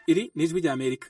iri ni ijwi rya amerika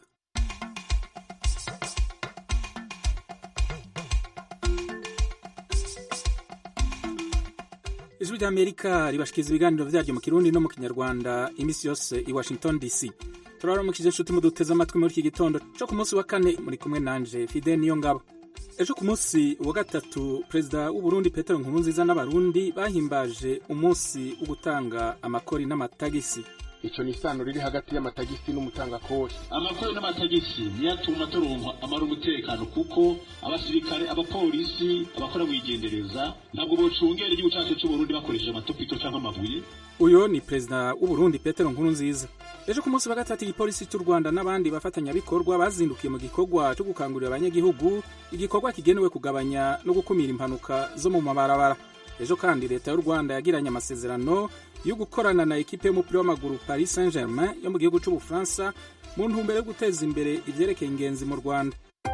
ijwi rya amerika ribashikiriza ibiganiro vyaryo mu kirundi no mu kinyarwanda iminsi yose i washington dc turaramukije inshuti muduteze amatwi muri iki gitondo co ku munsi wa kane muri kumwe nanje fide niyo ngabo ejo ku munsi wa gatatu perezida w'uburundi petero nkurunziza n'abarundi bahimbaje umunsi wo gutanga amakori n'amatagisi ico ni isano riri hagati y'amatagisi n'umutangakori amakori n'amatagisi niyo atuma turonka amara umutekano kuko abasirikare abapolisi abakora mwigendereza ntabwo bocungera igihugu cacu c'uburundi bakoresheje amatopito canke amabuye uyo ni perezida w'uburundi petero nkurunziza ejo ku munsi wa gatatu igipolisi cy'u rwanda n'abandi bafatanyabikorwa bazindukiye mu gikorwa cyo gukangurira abanyagihugu igikorwa kigenewe kugabanya no gukumira impanuka zo mu mabarabara ejo kandi leta y'u rwanda yagiranye amasezerano yo gukorana na ekipe y'umupira w'amaguru paris saint germain yo mu gihugu c'ubufaransa mu ntumbero yo guteza imbere ivyerekeye ingenzi mu rwanda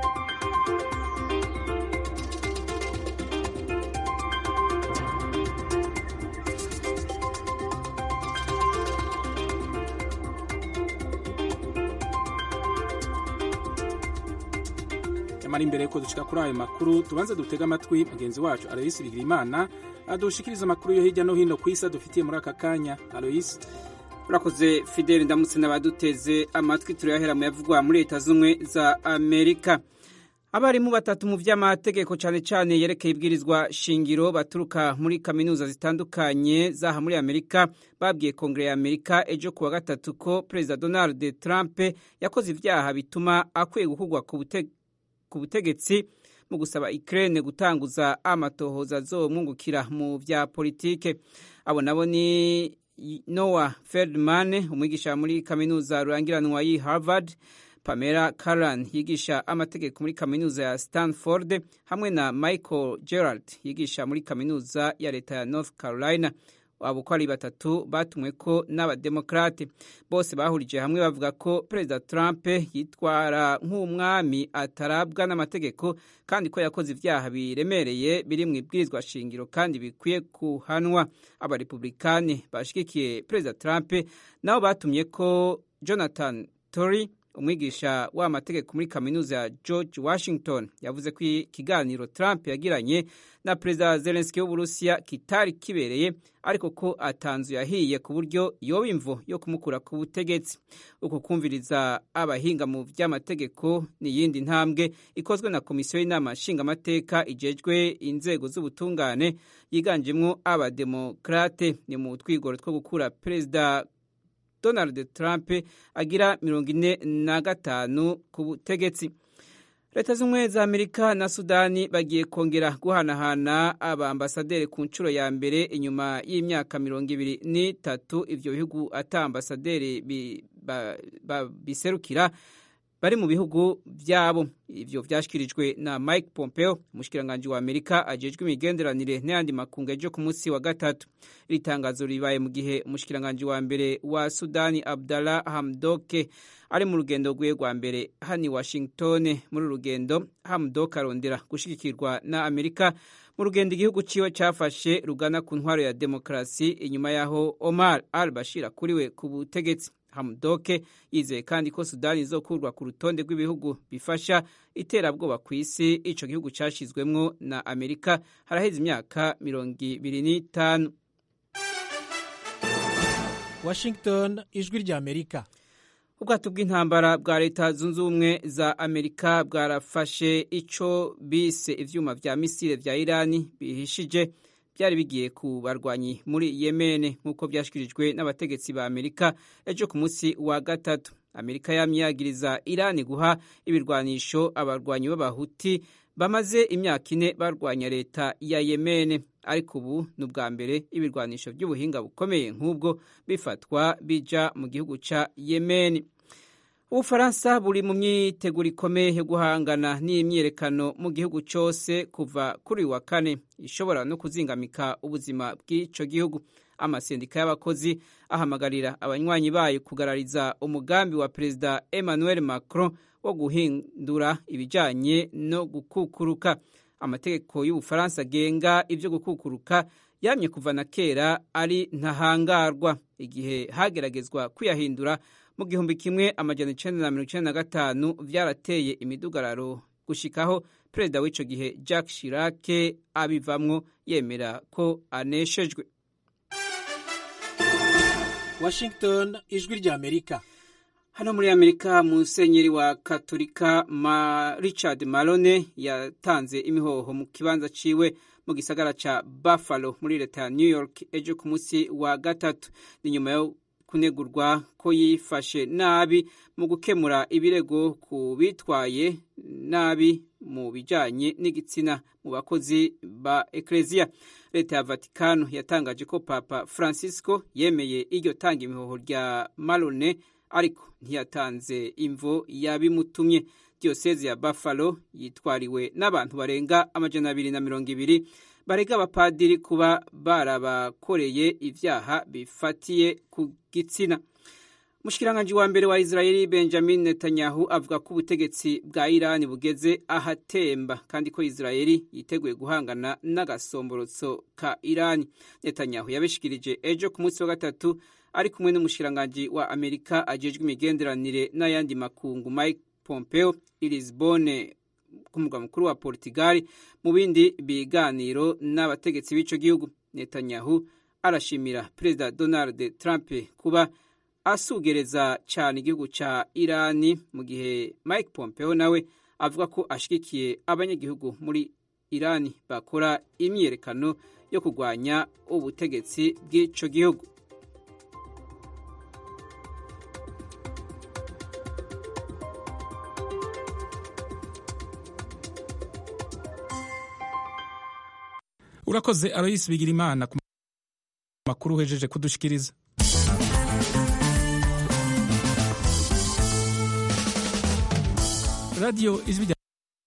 nyamara imbere yuko dushika kuri ayo makuru tubanze dutega amatwi mugenzi wacu aloyisi bigirimana adushikiriza amakuru yo hirya no hino ku isi adufitiye muri aka kanya aloyisi urakoze fideli ndamutse n'abaduteze amatwi turayahera mu yavugwa muri leta z'ubumwe za amerika abarimu batatu mu vy'amategeko cane cane yerekeye ibwirizwa shingiro baturuka muri kaminuza zitandukanye zaha muri amerika babwiye kongere ya amerika ejo kuwa gatatu ko perezida donald trump yakoze ivyaha bituma akwiye gukurwa ku bute ku butegetsi mu gusaba Ukraine gutanguza amatohoza azomwungukira mu vya politike abo nabo ni Noah Feldman umwigisha muri kaminuza rurangiranwa yi Harvard Pamela Karan yigisha amategeko muri kaminuza ya Stanford hamwe na Michael Gerald yigisha muri kaminuza ya leta ya North Carolina abo uko ari batatu batumwe ko n'abademokrate bose bahurije hamwe bavuga ko perezida Trump yitwara nk'umwami atarabwa n'amategeko kandi ko yakoze ivyaha biremereye biri mu ibwirizwa shingiro kandi bikwiye kuhanwa abarepublikani bashigikiye perezida Trump nabo batumye ko Jonathan Tory umwigisha w'amategeko muri kaminuza ya George Washington yavuze ko ikiganiro Trump yagiranye na perezida Zelensky w'Uburusiya kitari kibereye ariko ko atanzu yahiye ku buryo yoba imvo yo kumukura ku butegetsi uku kumviriza abahinga mu vy'amategeko ni yindi ntambwe ikozwe na komisiyo y'inama nshingamateka ijejwe inzego z'ubutungane yiganjemwo abademokrate ni mu twigoro two gukura perezida Donald Trump agira mirongo ine na gatanu ku butegetsi leta z'ubumwe za amerika na sudani bagiye kongera guhanahana abambasaderi ku nshuro ya mbere inyuma y'imyaka mirongo ibiri n'itatu ivyo bihugu ata ambasaderi biserukira bari mu bihugu vyabo ivyo vyashikirijwe na Mike Pompeo umushikiranganji wa Amerika ajejwe imigenderanire n'ayandi makungu ejo ku munsi wa gatatu iri tangazo ribaye mu gihe umushikiranganji wa mbere wa Sudani Abdallah Hamdoke ari mu rugendo rwiwe rwa mbere hani Washington muri rugendo Hamdok arondera gushigikirwa na Amerika mu rugendo igihugu ciwe cafashe rugana ku ntwaro ya demokarasi inyuma yaho Omar al-Bashir akuriwe ku butegetsi Hamdoke yizeye kandi ko Sudani izokurwa ku rutonde rw'ibihugu bifasha iterabwoba ku isi ico gihugu cashizwemwo na Amerika haraheze imyaka mirongo ibiri n'itanu Washington ijwi rya Amerika ubwato bw'intambara bwa leta zunze ubumwe za amerika bwarafashe ico bise ivyuma vya misile vya irani bihishije byari bigiye ku barwanyi muri yemene nk'uko byashikirijwe n'abategetsi ba amerika ejo ku munsi wa gatatu amerika yamyagiriza irani guha ibirwanisho abarwanyi b'abahuti bamaze imyaka ine barwanya leta ya yemene ariko ubu ni ubwa mbere ibirwanisho by'ubuhinga bukomeye nk'ubwo bifatwa bija mu gihugu ca yemeni ubufaransa buri mu myiteguro ikomeye yo guhangana n'imyiyerekano mu gihugu cyose kuva kuri wa kane ishobora no kuzingamika ubuzima bw'ico gihugu amasendika y'abakozi ahamagarira abanywanyi bayo kugarariza umugambi wa perezida emmanuel macron wo guhindura ibijanye no gukukuruka amategeko y'ubufaransa agenga ibyo gukukuruka yamye kuva na kera ari ntahangarwa igihe hageragezwa kuyahindura mu gihumbi kimwe amajana icenda na mirongo icenda na gatanu vyarateye imidugararo gushikaho perezida w'ico gihe Jacques Chirac abivamwo yemera ko aneshejwe Washington ijwi rya Amerika hano muri amerika musenyeri wa katolika ma richard malone yatanze imihoho mu kibanza ciwe mu gisagara ca buffalo muri leta ya new york ejo ku munsi wa gatatu ni nyuma yo kunegurwa ko yifashe nabi mu gukemura ibirego ku bitwaye nabi mu bijanye n'igitsina mu bakozi ba ekleziya leta ya vatikano yatangaje ko papa francisco yemeye iryo tanga imihoho rya malone ariko ntiyatanze imvo yabimutumye diyoseze ya buffalo yitwariwe n'abantu barenga amajana abiri na mirongo ibiri barega abapadiri kuba barabakoreye ibyaha bifatiye ku gitsina Mushikiranganji wa mbere wa Israeli Benjamin Netanyahu avuga ko ubutegetsi bwa Irani bugeze ahatemba kandi ko Israeli yiteguye guhangana n'agasomborotso ka Irani. Netanyahu yabishikirije ejo ku munsi wa gatatu ari kumwe n'umushikiranganji wa Amerika ajejwe imigenderanire n'ayandi makungu Mike Pompeo i Lisbonne ku murwa mukuru wa Portugal mu bindi biganiro n'abategetsi b'ico gihugu. Netanyahu arashimira Perezida Donald Trump kuba asugereza cyane igihugu cya irani mu gihe mike pompeo nawe avuga ko ashyigikiye abanyagihugu muri irani bakora imyiyerekano yo kurwanya ubutegetsi bw'icyo gihugu urakoze aroyisi bigira imana ku makuru uhejeje kudushikiriza radiyo ijwi rya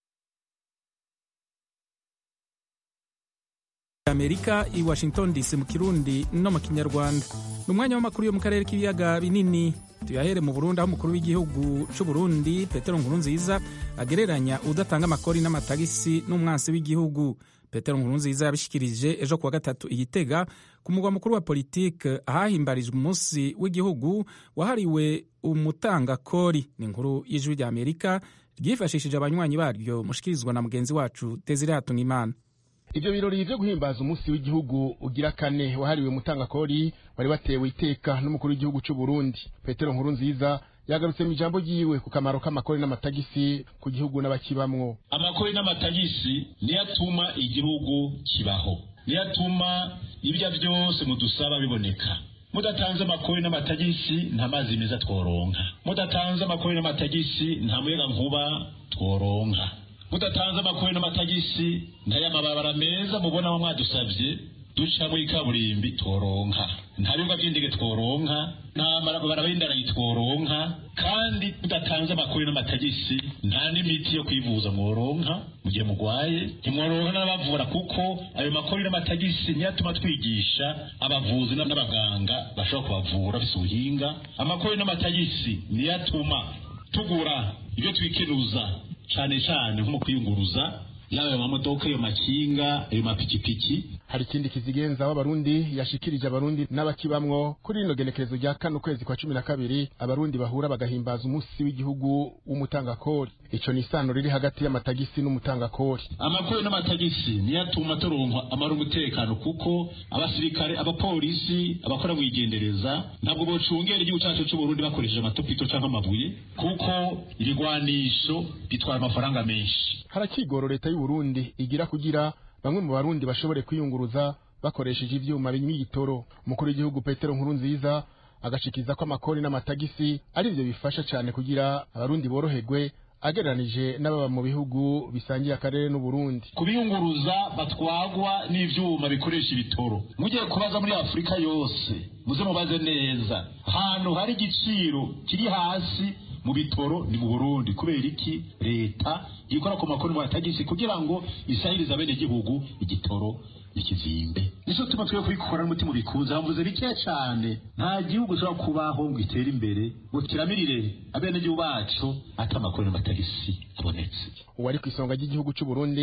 amerika i washington dc mu kirundi no mu kinyarwanda ni umwanya w'amakuru yo mu karere k'ibiyaga binini tuyahere mu burundi aho umukuru w'igihugu cy'u burundi petero nkurunziza agereranya udatanga amakori n'amatagisi n'umwansi w'igihugu petero nkurunziza yabishikirije ejo kuwa gatatu igitega ku mugwa mukuru wa politike ahahimbarijwe umunsi w'igihugu wahariwe umutangakori ni inkuru y'ijwi rya amerika ryifashishije abanywanyi baryo mushikirizwa na mugenzi wacu Desire Hatungimana ivyo birori vyo guhimbaza umunsi w'igihugu ugira kane wahariwe mutangakori wari watewe iteka n'umukuru w'igihugu c'u Burundi Petero Nkurunziza yagarutse mu ijambo ryiwe ku kamaro k'amakori n'amatagisi ku gihugu n'abakibamwo amakori n'amatagisi niyo atuma igihugu kibaho niyo atuma ibyo byose mudusaba biboneka mudatanze amakori n'amatagisi nta mazi meza tworonka mudatanze amakori n'amatagisi nta muyaga nkuba tworonka mudatanze amakori n'amatagisi nta y'amababara meza mubona mwadusabye ducamo ikaburimbi tworonka nta bibuga by'indege tworonka nta marabara y'indarayi tworonka kandi mudatanze amakori n'amatagisi nta n'imiti yo kwivuza mworonka mu gihe mugwaye ntimworonka n'abavura kuko ayo makori n'amatagisi niyo atuma twigisha abavuzi n'abaganga bashobora kubavura bise ubuhinga amakori n'amatagisi niyo atuma tugura ibyo twikenuza cane cane nko mu kwiyunguruza yaba ayo mamodoka ayo makinga ayo mapikipiki hari ikindi kizigenza w'abarundi yashikirije abarundi n'abakibamwo kuri rino genekerezo rya kane ukwezi kwa cumi na kabiri abarundi bahura bagahimbaza umunsi w'igihugu w'umutangakori ico ni isano riri hagati y'amatagisi n'umutangakori amakori n'amatagisi niyo atuma turonka amara umutekano kuko abasirikare abapolisi abakora mwigendereza ntabwo bocungera igihugu cacu c'uburundi bakoresheje amatopito canke amabuye kuko ibigwanisho bitwara amafaranga menshi harakigoro leta y'uburundi igira kugira bamwe mu barundi bashobore kwiyunguruza bakoresheje ivyuma binywa igitoro umukuru w'igihugu petero nkuru nziza agashikiza ko amakori n'amatagisi ari byo bifasha cyane kugira abarundi boroherwe agereranije n'ababa mu bihugu bisangiye akarere n'uburundi kubiyunguruza batwagwa n'ivyuma bikoresha ibitoro mugiye kubaza muri afurika yose muze mubaze neza ahantu hari igiciro kiri hasi mu bitoro ni mu burundi kubera iki leta ikora ku makoni n'amatagisi kugira ngo isahirize abenegihugu igitoro ikizimbe nico tuma twe kubikora n'umutima ubikuza hamvuze bikeya cane nta gihugu ushobora kubaho ngo itere imbere ngo kiramirire abenegihugu bacu ata amakori n'amatagisi abonetse uwari ku isonga ry'igihugu c'u Burundi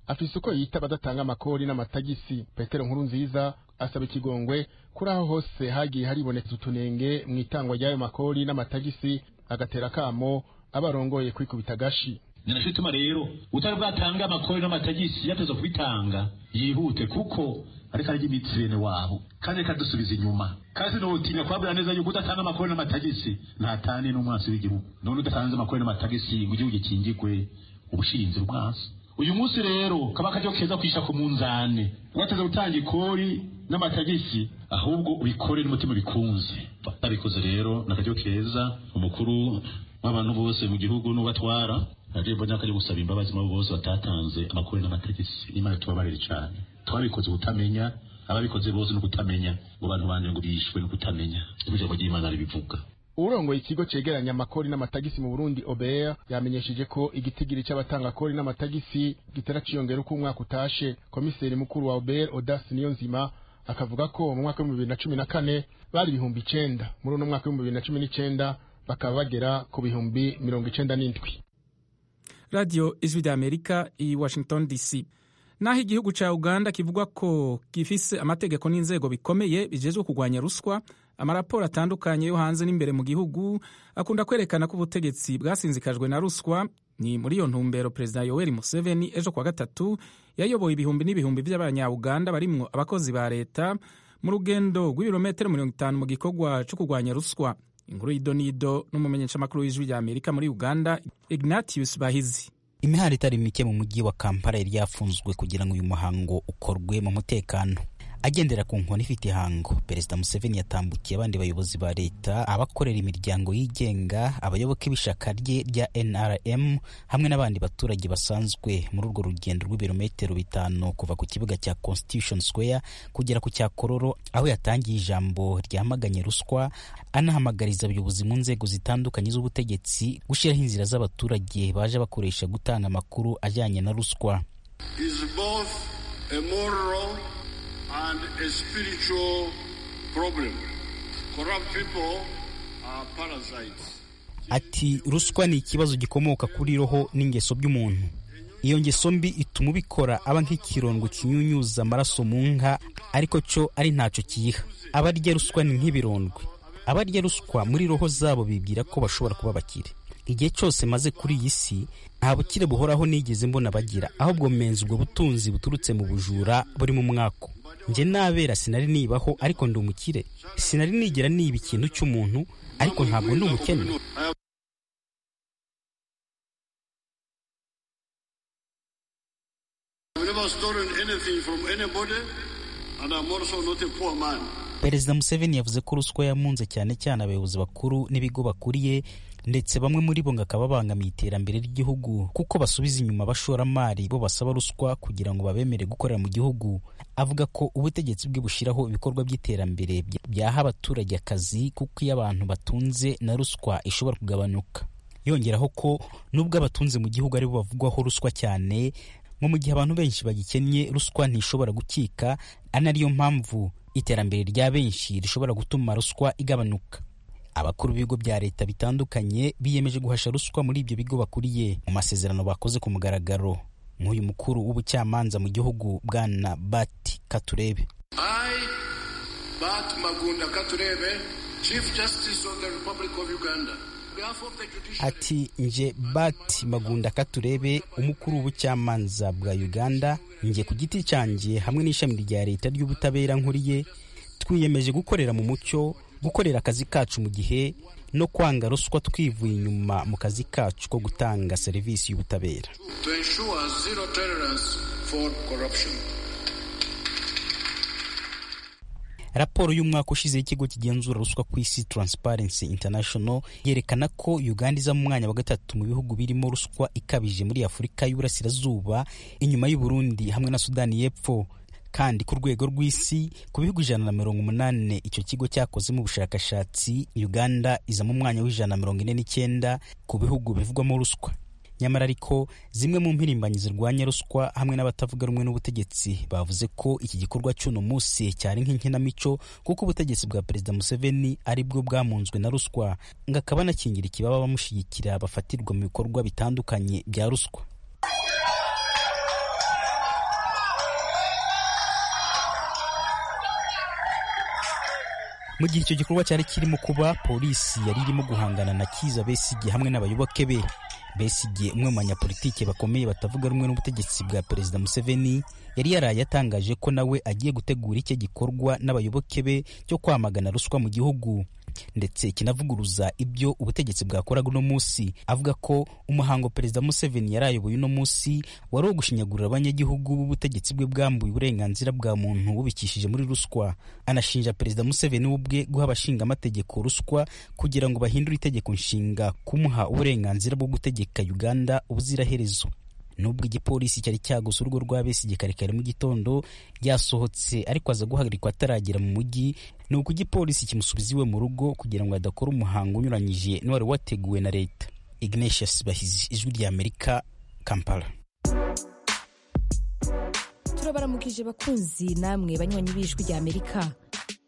afise uko yita abadatanga amakori n'amatagisi petero nkuru nziza asaba ikigongwe kuri aho hose hagiye hariboneka utunenge mu itangwa ry'ayo makori n'amatagisi agatera akamo abarongoye kwikubita agashi ninacyo ituma rero utari bwatanga amakori n'amatagisi yateza kubitanga yihute kuko ariko arya imitsi bene wabo kandi reka dusubiza inyuma kandi nutinya kubabwira neza yuko udatanga amakori n'amatagisi ntatane n'umwansi w'igihugu none udatanze amakori n'amatagisi ngo igihugu gikingirwe ubushinzi umwansi uyu munsi rero kaba akaryo keza kwisha ku munzane wateze gutanga ikori n'amatagisi ahubwo ubikore n'umutima bikunze babikoze rero ni akaryo keza umukuru w'abantu bose mu gihugu n'ubatwara aje mbona akajya gusaba imbabazi mu bose batatanze amakori n'amatagisi imana tubabarire cyane twabikoze kutamenya ababikoze bose no kutamenya ngo abantu banje ngo bishwe no kutamenya ijambo ry'imana ribivuga urongoye ikigo cegeranya amakori n'amatagisi mu Burundi OBR yamenyesheje ko igitigiri c'abatanga kori n'amatagisi gitera ciyongera uko umwaka utashe komiseri mukuru wa OBR Odas Niyonzima akavuga ko mu mwaka w'ibihumbi bibiri na cumi na kane bari ibihumbi icenda muri uno mwaka w'ibihumbi bibiri na cumi n'icenda bakaba bagera ku bihumbi mirongo icenda n'indwi radiyo ijwi ry'amerika i washington dc naho igihugu cya uganda kivuga ko gifise amategeko n'inzego bikomeye bijejwe kurwanya ruswa amaraporo atandukanye yo hanze n'imbere mu gihugu akunda kwerekana ko ubutegetsi bwasinzikajwe na ruswa ni muri iyo ntumbero perezida yoweri museveni ejo kuwa gatatu yayoboye ibihumbi n'ibihumbi by'abanyauganda barimwo abakozi ba leta mu rugendo rw'ibirometero mirongo itanu mu gikorwa cyo kurwanya ruswa inkuru y'idonido n'umumenyeshamakuru w'ijwi rya amerika muri uganda ignatius bahizi imihanda itari mike mu mujyi wa kampala yari yafunzwe kugira ngo uyu muhango ukorwe mu mutekano agendera ku nkoni ifite ihango perezida museveni yatambukiye abandi bayobozi ba leta abakorera imiryango yigenga abayoboke b'ishaka rye rya nrm hamwe n'abandi baturage basanzwe muri urwo rugendo rw'ibirometero bitanu kuva ku kibuga cya constitution square kugera ku cya kororo aho yatangiye ijambo ryamaganye ruswa anahamagariza abayobozi mu nzego zitandukanye z'ubutegetsi gushyiraho inzira z'abaturage baje bakoresha gutanga amakuru ajyanye na ruswa and a spiritual problem. Corrupt people are parasites. Ati ruswa ni ikibazo gikomoka kuri roho n'ingeso by'umuntu. Iyo ngeso mbi ituma ubikora aba nk'ikirondwe kinyunyuza amaraso mu nka ariko cyo ari ntacyo kiyiha. Abarya ruswa ni nk'ibirondwe. Abarya ruswa muri roho zabo bibwira ko bashobora kuba bakire. Igihe cyose maze kuri iyi si nta bukire buhoraho nigeze mbona bagira ahubwo menza ubwo butunzi buturutse mu bujura buri mu mwako njye nabera sinari nibaho ariko ndi umukire sinari nigera niba ikintu cy'umuntu ariko ntabwo ndi umukene perezida museveni yavuze ko ruswa yamunze cyane cyane abayobozi bakuru n'ibigo bakuriye ndetse bamwe muri bo ngo akaba bangamiye iterambere ry'igihugu kuko basubiza inyuma abashoramari bo basaba ruswa kugira ngo babemere gukorera mu gihugu avuga ko ubutegetsi bwe bushyiraho ibikorwa by'iterambere byaha abaturage akazi kuko iyo abantu batunze na ruswa ishobora kugabanuka yongeraho ko nubwo abatunze mu gihugu aribo bavugwaho ruswa cyane ngo mu gihe abantu benshi bagikennye ruswa ntishobora gukika ari nayo mpamvu iterambere rya benshi rishobora gutuma ruswa igabanuka abakuru b'ibigo bya leta bitandukanye biyemeje guhasha ruswa muri ibyo bigo bakuriye mu masezerano bakoze ku mugaragaro nk'uyu mukuru w'ubucamanza mu gihugu bwana bati katurebe I, Bat Magunda Katurebe, Chief Justice of the Republic of Uganda. ati nje bati magunda katurebe umukuru w'ubucamanza bwa uganda nje ku giti cyanjye hamwe n'ishami rya leta ry'ubutabera nkuriye twiyemeje gukorera mu mucyo gukorera akazi kacu mu gihe no kwanga ruswa twivuye inyuma mu kazi kacu ko gutanga serivisi y'ubutabera to ensure zero tolerance for corruption. raporo y'umwaka ushize y'ikigo kigenzura ruswa ku isi Transparency International yerekana ko Uganda iza mu mwanya wa gatatu mu bihugu birimo ruswa ikabije muri Afurika y'Uburasirazuba inyuma y'u Burundi hamwe na Sudani y'Epfo kandi ku rwego rw'isi ku bihugu ijana na mirongo umunani icyo kigo cyakozemo ubushakashatsi Uganda iza mu mwanya w'ijana na mirongo ine n'icyenda ku bihugu bivugwamo ruswa nyamara ariko zimwe mu mpirimbanyi zirwanya ruswa hamwe n'abatavuga rumwe n'ubutegetsi bavuze ko iki gikorwa cy'uno munsi cyari nk'inkinamico kuko ubutegetsi bwa perezida museveni ari bwo bwamunzwe na ruswa ngo akaba anakingira ikibaba abamushyigikira bafatirwa mu bikorwa bitandukanye bya ruswa mu gihe icyo gikorwa cyari kirimo kuba polisi yari irimo guhangana na kiza besigye hamwe n'abayoboke be besigye umwe mu banyapolitike bakomeye batavuga rumwe n'ubutegetsi bwa perezida museveni yari yaraye atangaje ko nawe agiye gutegura icyo gikorwa n'abayoboke be cyo kwamagana ruswa mu gihugu ndetse kinavuguruza ibyo ubutegetsi bwakoraga uno munsi avuga ko umuhango perezida museveni yari ayoboye uno munsi wari uwo gushinyagurira abanyagihugu b'ubutegetsi bwe bwambuye uburenganzira bwa muntu bubikishije muri ruswa anashinja perezida museveni we ubwe guha abashingamategeko ruswa kugira ngo bahindure itegeko nshinga kumuha uburenganzira bwo gutegeka uganda ubuziraherezo nubwo igipolisi cyari cyaguze urugo rwa Besigye kare kare mu gitondo yasohotse ariko aza guhagarikwa ataragera mu mujyi ni uko igipolisi kimusubiza iwe mu rugo kugira ngo adakora umuhango unyuranyije n'uwari wateguwe na leta ignatius bahizi ijwi rya amerika kampala turabaramukije bakunzi namwe banywanyi b'ijwi rya amerika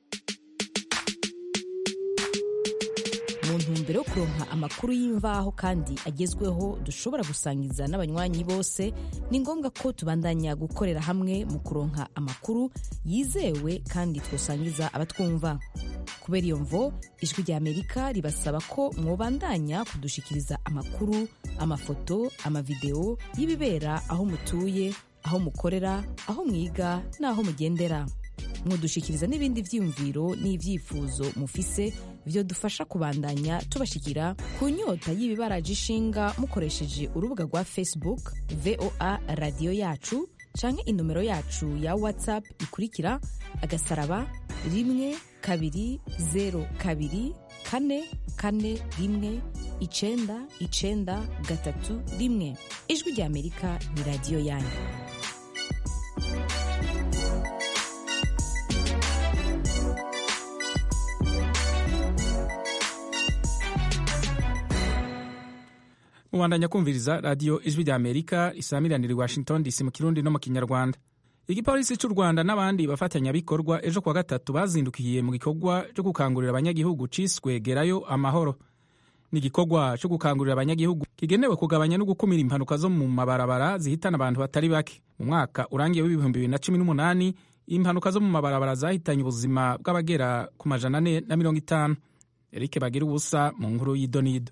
mu ntumbero yo kuronka amakuru y'imvaho kandi agezweho dushobora gusangiza n'abanywanyi bose ni ngombwa ko tubandanya gukorera hamwe mu kuronka amakuru yizewe kandi twosangiza abatwumva kubera iyo mvo ijwi rya amerika ribasaba ko mwobandanya kudushikiriza amakuru amafoto amavideo y'ibibera aho mutuye aho mukorera aho mwiga n'aho mugendera mudushikiriza n'ibindi byiyumviro n'ibyifuzo mufise byo dufasha kubandanya tubashikira ku nyota y'ibibaraje ishinga mukoresheje urubuga rwa facebook voa radiyo yacu canke inomero yacu ya whatsapp ikurikira agasaraba rimwe kabiri zero kabiri kane kane rimwe icenda icenda gatatu rimwe ijwi rya amerika ni radiyo yanyu mubandanya kumviriza radiyo ijwi rya amerika isamiranira i washington dc mu kirundi no mu kinyarwanda igipolisi cy'u rwanda n'abandi bafatanyabikorwa ejo kuwa gatatu bazindukiye mu gikorwa cyo gukangurira abanyagihugu ciswe gerayo amahoro ni igikorwa cyo gukangurira abanyagihugu kigenewe kugabanya no gukumira impanuka zo mu mabarabara zihitana abantu batari bake mu mwaka urangiye w'ibihumbi bibiri na cumi n'umunani impanuka zo mu mabarabara zahitanye ubuzima bw'abagera ku majana ane na mirongo itanu erike bagira ubusa mu nkuru y'idonido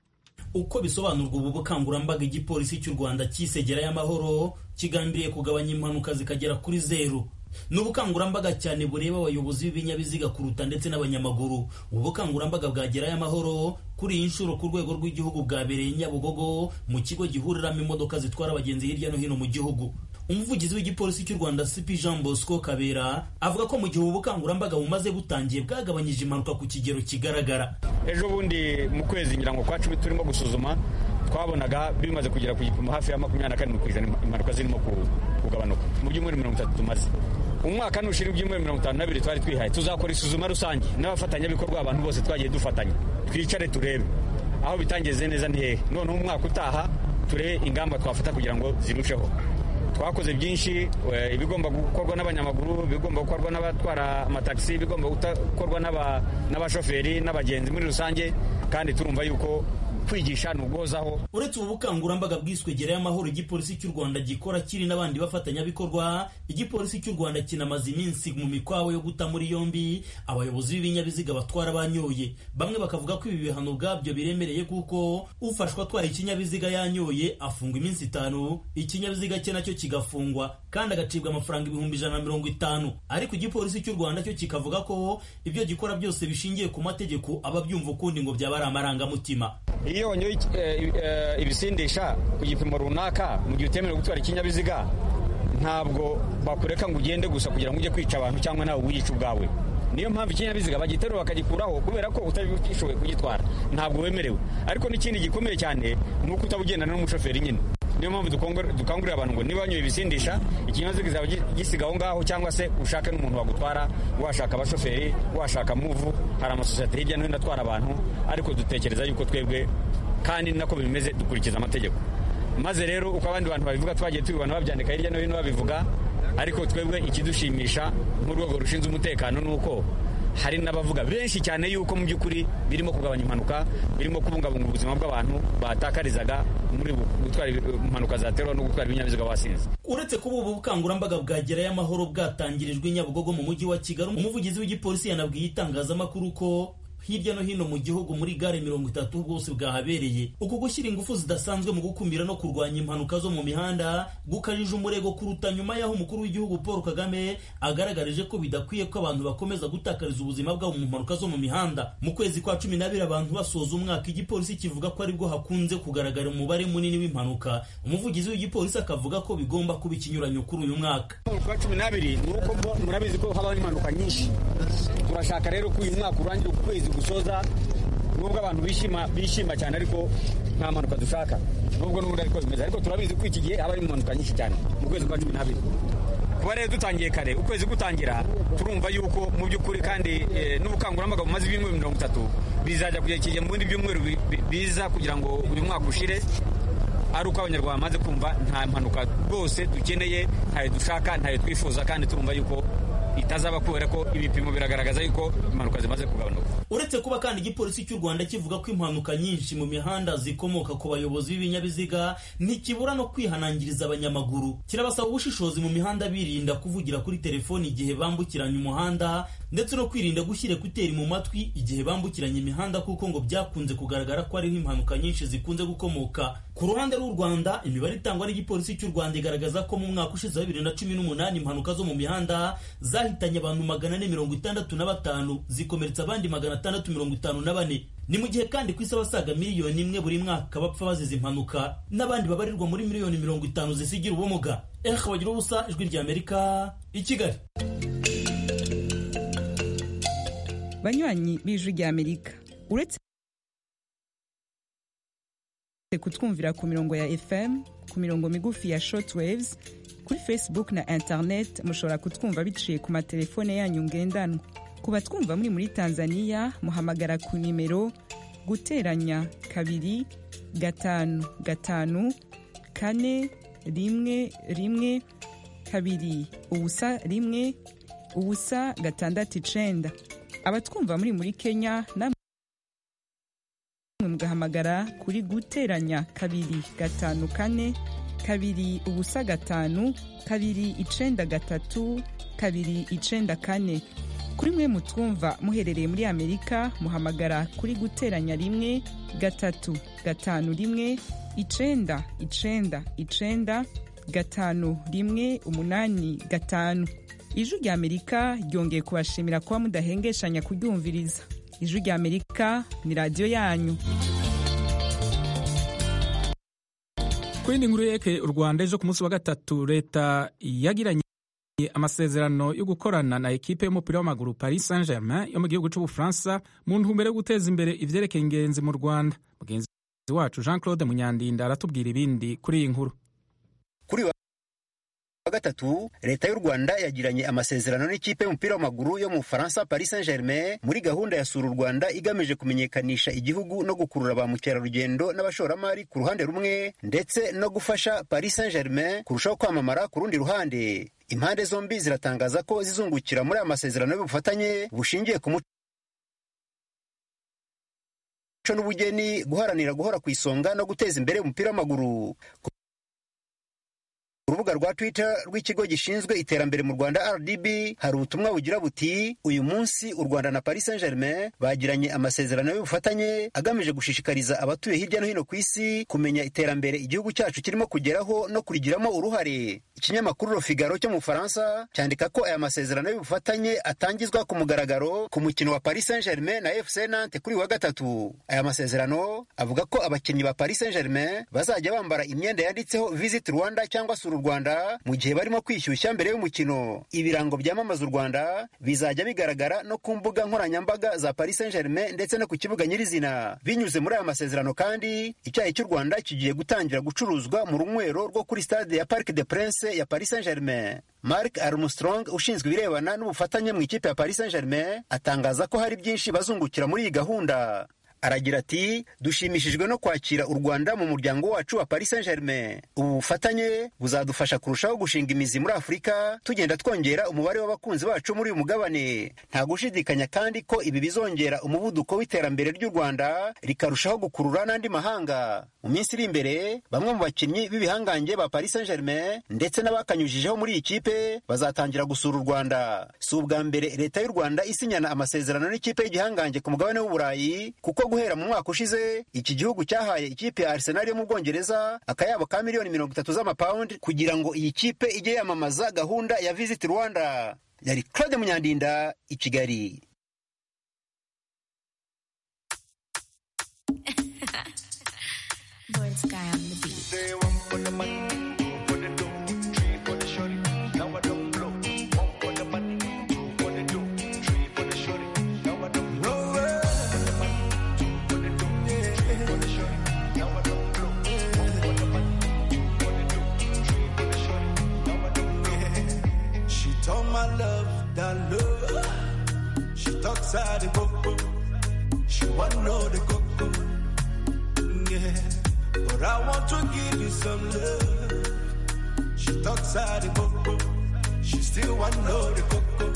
uko bisobanurwa ubu bukangurambaga igipolisi cy'u rwanda cyisegera y'amahoro kigambiriye kugabanya impanuka zikagera kuri zeru ni ubukangurambaga cyane bureba abayobozi b'ibinyabiziga kuruta ndetse n'abanyamaguru ubu bukangurambaga bwagerayo amahoro kuri iyi nshuro ku rwego rw'igihugu bwabereye nyabugogo mu kigo gihuriramo imodoka zitwara abagenzi hirya no hino mu gihugu umuvugizi w'igipolisi cy'u rwanda cp jean bosco kabera avuga ko mu gihe ubu bukangurambaga bumaze butangiye bwagabanyije impanuka ku kigero kigaragara ejo bundi mu kwezi ngira ngo kwa cumi turimo gusuzuma twabonaga bimaze kugera ku gipimo hafi ya makumyabiri na karindwi ku ijana impanuka zirimo kugabanuka mu byumweru mirongo itatu tumaze umwaka nushira ibyumweru mirongo itanu n'abiri twari twihaye tuzakora isuzuma rusange n'abafatanyabikorwa abantu bose twagiye dufatanya twicare turebe aho bitangeze neza ni hehe noneho umwaka utaha turebe ingamba twafata kugira ngo zirusheho twakoze byinshi ibigomba gukorwa n'abanyamaguru ibigomba gukorwa n'abatwara amatagisi ibigomba gukorwa n'abashoferi n'abagenzi muri rusange kandi turumva yuko kwigisha ni uguhozaho uretse ubu bukangurambaga bwiswe gerayo amahoro igipolisi cy'u rwanda gikora kiri n'abandi bafatanyabikorwa igipolisi cy'u rwanda kinamaze iminsi mu mikwawe yo guta muri yombi abayobozi b'ibinyabiziga batwara banyoye bamwe bakavuga ko ibi bihano ubwabyo biremereye kuko ufashwa atwaye ikinyabiziga yanyoye afungwa iminsi itanu ikinyabiziga cye nacyo kigafungwa kandi agacibwa amafaranga ibihumbi ijana na mirongo itanu ariko igipolisi cy'u rwanda cyo kikavuga ko ibyo gikora byose bishingiye ku mategeko aba byumva ukundi ngo byaba ari amarangamutima iyo wanyoye ibisindisha ku gipimo runaka mu gihe utemerewe gutwara ikinyabiziga ntabwo bakureka ngo ugende gusa kugira ngo ujye kwica abantu cyangwa nawe wiyica ubwawe niyo mpamvu ikinyabiziga bagiterura bakagikuraho kubera ko utabishoboye kugitwara ntabwo wemerewe ariko n'ikindi gikomeye cyane ni uko utabugendana n'umushoferi nyine niyo mpamvu dukangurira abantu ngo niba wanyoye ibisindisha ikinyabiziga kizaba gisiga aho ngaho cyangwa se ushake n'umuntu wagutwara washaka abashoferi washaka muvu hari amasosiyete hirya no hino atwara abantu ariko dutekereza yuko twebwe kandi nako bimeze dukurikiza amategeko maze rero uko abandi bantu babivuga twagiye tubibona babyandika hirya no hino babivuga ariko twebwe ikidushimisha nk'urwego rushinzwe umutekano ni uko hari n'abavuga benshi cyane yuko mu by'ukuri birimo kugabanya impanuka birimo kubungabunga ubuzima bw'abantu batakarizaga muri gutwara impanuka zaterwa no gutwara ibinyabiziga wasinze uretse kuba ubu bukangurambaga bwa gerayo amahoro bwatangirijwe i nyabugogo mu mujyi wa kigali umuvugizi w'igipolisi yanabwiye itangazamakuru ko hirya no hino mu gihugu muri gare mirongo itatu bwose bwahabereye uku gushyira ingufu zidasanzwe mu gukumira no kurwanya impanuka zo mu mihanda gukajije umurego kuruta nyuma y'aho umukuru w'igihugu paul kagame agaragarije ko bidakwiye ko abantu bakomeza gutakariza ubuzima bwabo mu mpanuka zo mu mihanda mu kwezi kwa cumi n'abiri abantu basoza umwaka igipolisi kivuga ko aribwo hakunze kugaragara umubare munini w'impanuka umuvugizi w'igipolisi akavuga ko bigomba kuba ikinyuranyo kuri uyu mwaka kwa cumi n'abiri ni uko murabizi ko habaho impanuka nyinshi turashaka rero ko uyu mwaka urangira ukwezi gusoza nubwo abantu bishima bishima cyane ariko nta mpanuka dushaka nubwo n'ubundi ariko bimeze ariko turabizi ko iki gihe haba hari impanuka nyinshi cyane mu kwezi kwa cumi n'abiri kuba rero dutangiye kare ukwezi gutangira turumva yuko mu by'ukuri kandi n'ubukangurambaga bumaze ibyumweru mirongo itatu bizajya kugera ikigihe mu bindi byumweru biza kugira ngo uyu mwaka ushire ari uko abanyarwanda bamaze kumva nta mpanuka rwose dukeneye ntayo dushaka ntayo twifuza kandi turumva yuko itazaba kubera ko ibipimo biragaragaza yuko impanuka zimaze kugabanuka uretse kuba kandi igipolisi cy'u rwanda kivuga ko impanuka nyinshi mu mihanda zikomoka ku bayobozi b'ibinyabiziga ntikibura no kwihanangiriza abanyamaguru kirabasaba ubushishozi mu mihanda birinda kuvugira kuri telefoni igihe bambukiranya umuhanda ndetse no kwirinda gushyira ekuteri mu matwi igihe bambukiranya imihanda kuko ngo byakunze kugaragara ko ariho impanuka nyinshi zikunze gukomoka ku ruhande rw'u rwanda imibare itangwa n'igipolisi cy'u rwanda igaragaza ko mu mwaka ushize wa bibiri na cumi n'umunani impanuka zo mu mihanda zahitanye abantu magana ane mirongo itandatu na batanu zikomeretsa abandi magana atandatu mirongo itanu na bane ni mu gihe kandi ku isi abasaga miliyoni imwe buri mwaka bapfa bazize impanuka n'abandi babarirwa muri miliyoni mirongo itanu zisigira ubumuga ehe bagira ubusa ijwi rya amerika i kigali banywanyi b'ijwi rya amerika uretse kutwumvira ku mirongo ya fm ku mirongo migufi ya shortwaves kuri facebook na internet mushobora kutwumva biciye ku matelefone yanyu ngendanwa ku batwumva muri muri tanzania muhamagara ku nimero guteranya kabiri gatanu gatanu kane rimwe rimwe kabiri ubusa rimwe ubusa gatandatu icenda abatwumva muri muri kenya namwe mugahamagara kuri guteranya kabiri gatanu kane kabiri ubusa gatanu kabiri icenda gatatu kabiri icenda kane kuri mwe mutwumva muherereye muri amerika muhamagara kuri guteranya rimwe gatatu gatanu rimwe icenda icenda icenda gatanu rimwe umunani gatanu ijwi rya amerika ryongeye kubashimira kuba mudahengeshanya kuryumviriza ijwi rya amerika ni radiyo yanyu ku yindi nkuru yeke u rwanda ejo ku munsi wa gatatu leta yagiranye amasezerano yo gukorana na ekipe y'umupira w'amaguru paris saint germain yo mu gihugu cy'ubufaransa mu ntumbero yo guteza imbere ivyerekeye ingenzi mu rwanda mugenzi wacu jean claude munyandinda aratubwira ibindi kuri iyi nkuru kuri wa gatatu leta y'u rwanda yagiranye amasezerano n'ikipe y'umupira w'amaguru yo mu bufaransa paris saint germain muri gahunda ya sura u rwanda igamije kumenyekanisha igihugu no gukurura ba mukerarugendo n'abashoramari ku ruhande rumwe ndetse no gufasha paris saint germain kurushaho kwamamara ku rundi ruhande impande zombi ziratangaza ko zizungukira muri aya masezerano y'ubufatanye bushingiye ku muco n'ubugeni guharanira guhora ku isonga no guteza imbere umupira w'amaguru urubuga rwa twitter rw'ikigo gishinzwe iterambere mu rwanda rdb hari ubutumwa bugira buti uyu munsi u rwanda na paris saint germain bagiranye amasezerano y'ubufatanye agamije gushishikariza abatuye hirya no hino ku isi kumenya iterambere igihugu cyacu kirimo kugeraho no kurigiramo uruhare ikinyamakuru Le Figaro cyo mu Bufaransa cyandika ko aya masezerano y'ubufatanye atangizwa ku mugaragaro ku mukino wa Paris Saint-Germain na FC Nantes kuri wa gatatu. Aya masezerano avuga ko abakinnyi ba Paris Saint-Germain bazajya bambara imyenda yanditseho Visit Rwanda cyangwa Sura u Rwanda mu gihe barimo kwishyushya mbere y'umukino. Ibirango byamamaza u Rwanda bizajya bigaragara no ku mbuga nkoranyambaga za Paris Saint-Germain ndetse no ku kibuga nyirizina. Binyuze muri aya masezerano kandi icyayi cy'u Rwanda kigiye gutangira gucuruzwa mu runywero rwo kuri stade ya Parc des Princes ya Paris Saint-Germain. Mark Armstrong ushinzwe ibirebana n'ubufatanye mu ikipe ya Paris Saint-Germain atangaza ko hari byinshi bazungukira muri iyi gahunda. aragira ati dushimishijwe no kwakira u rwanda mu muryango wacu wa paris saint germain ubu bufatanye buzadufasha kurushaho gushinga imizi muri afurika tugenda twongera umubare w'abakunzi bacu muri uyu mugabane nta gushidikanya kandi ko ibi bizongera umuvuduko w'iterambere ry'u rwanda rikarushaho gukurura n'andi mahanga mu minsi iri imbere bamwe mu bakinnyi b'ibihangange ba paris saint germain ndetse n'abakanyujijeho muri iyi kipe bazatangira gusura u rwanda si ubwa mbere leta y'u rwanda isinyana amasezerano n'ikipe y'igihangange ku mugabane w'uburayi kuko guhera mu mwaka ushize iki gihugu cyahaye ikipe ya arsenal yo mu bwongereza akayabo ka miliyoni mirongo itatu z'amapawundi kugira ngo iyi kipe ijye yamamaza gahunda ya visit rwanda yari claude munyandinda i kigali Born Sky on the beat. She told my love that love. She talks out the coco. She want know the coco. Yeah, but I want to give you some love. She talks out the coco. She still want know the coco.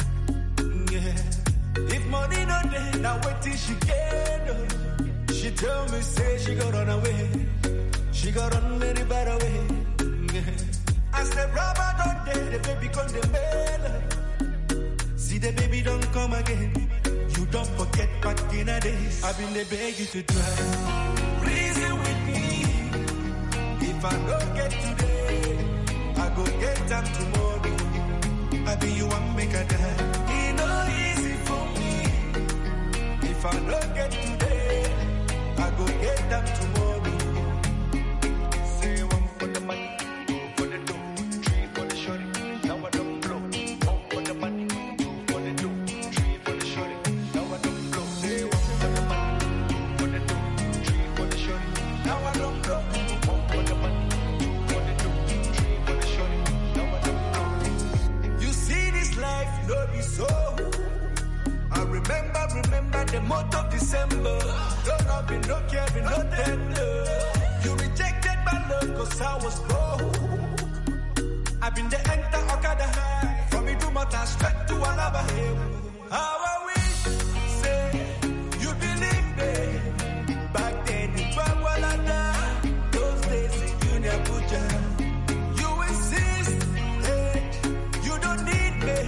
Yeah, if money no day, now wait till she get up. She tell me say she got run away. She got run very bad away. Yeah. I said, Rubber don't dare, the baby come the mail. See the baby don't come again. You don't forget back in the days. I've been the beg you to try. Reason with me. If I don't get today, I go get them tomorrow. I be you one make a die. It no easy for me. If I don't get today, I go get them tomorrow. Say one for the money. You see this life, no be so. I remember, remember the month of December. No love, me, no care, me, no tender. You rejected my love cause I was broke. I've been the enter Okada high. From me to Mata straight to Alaba. How I wish, say, you believe me. Back then in Bagwalada, those days in Junior Abuja. You insist, hey, you don't need me.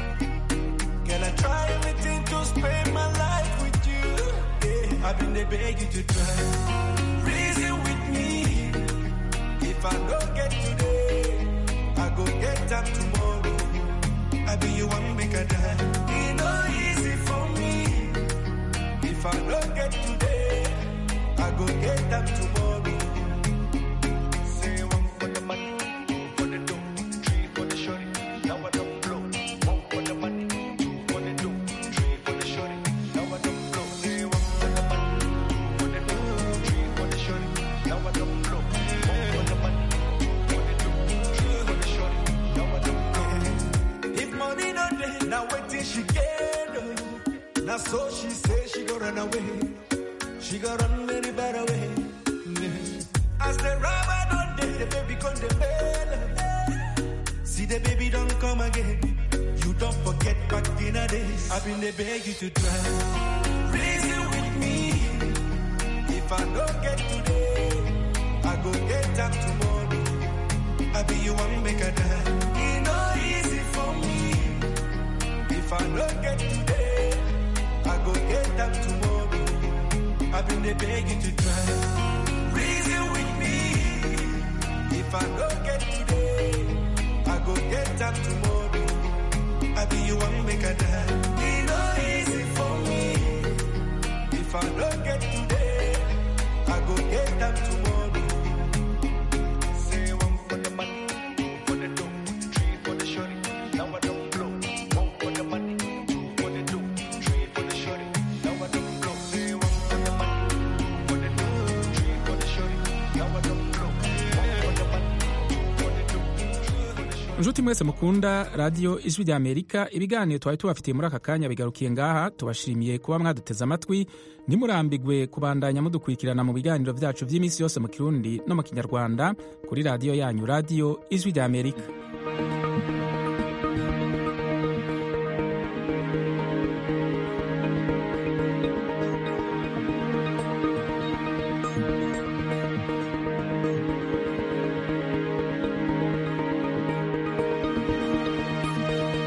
Can I try everything to spend my life with you? Yeah, I've been there beg you to try. Reason with me. If I don't get today, I go get them tomorrow. I be you one make a die. It no easy for me. If I don't get today, I go get them tomorrow. Say one for the money, two for the dough, three for the shorty. Now I don't blow. One for the money, two for the dough, three for the shorty. Now I don't blow. Say one for the money, two for the dough, three for the shorty. Now I don't blow. One for the money, two for the dough, three for the shorty. Now I don't blow. If money no day, now wait till she get up. Now so she say she go run away. She go run very bad away. Yeah. As the rubber don't day, the baby come the mail. See the baby don't come again. You don't forget back in the days. I've been the beg you to try. Reason with me. If I don't get today, I go get them tomorrow. I be you one make a die. It no easy for me. If I don't get today, I go get them tomorrow. I've been the beg you to try. Reason with me. If I don't get today, I go get them tomorrow. I be you one make a die. It no easy for me. If I don't get today, I go get them tomorrow. Say one for the money, two for the dough, three for the shorty. Now I don't blow. One for the money, two for the dough, three for the shorty. Now I don't blow. Say one for the money, two for the dough, three for the shorty. Now I don't blow. One for the money, two for the dough, three for the shorty. inshuti nshuti mwese mukunda radiyo ijwi rya amerika ibiganiro twari tubafitiye muri aka kanya bigarukiye ngaha tubashimiye kuba mwaduteze amatwi ntimurambigwe kubandanya mudukurikirana mu biganiro byacu by'iminsi yose mu kirundi no mu kinyarwanda kuri radiyo yanyu radiyo ijwi rya amerika